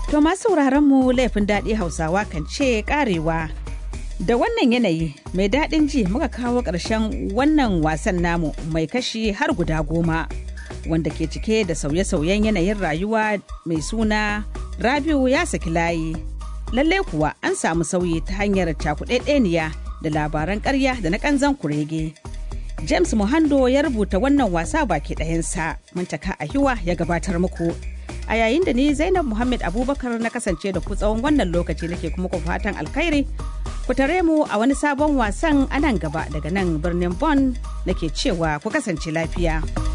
To masu sauraron mu laifin daɗi Hausawa kan ce karewa. Da wannan yanayi mai daɗin ji muka kawo ƙarshen wannan wasan namu mai kashi har guda goma wanda ke cike da sauye-sauyen yanayin rayuwa mai suna Rabiu ya saki layi. Lalle kuwa an samu sauyi ta hanyar cakuɗeɗeniya da labaran ƙarya da na ƙanzan kurege. James Muhando ya rubuta wannan wasa baki ɗayansa, Muntaka Ahiwa ya gabatar muku. A yayin da ni Zainab Muhammad Abubakar na kasance da ku tsawon wannan lokaci nake kuma ku fatan alkhairi. Ku tare mu a wani sabon wasan a nan gaba daga nan birnin Bonn nake cewa ku kasance lafiya.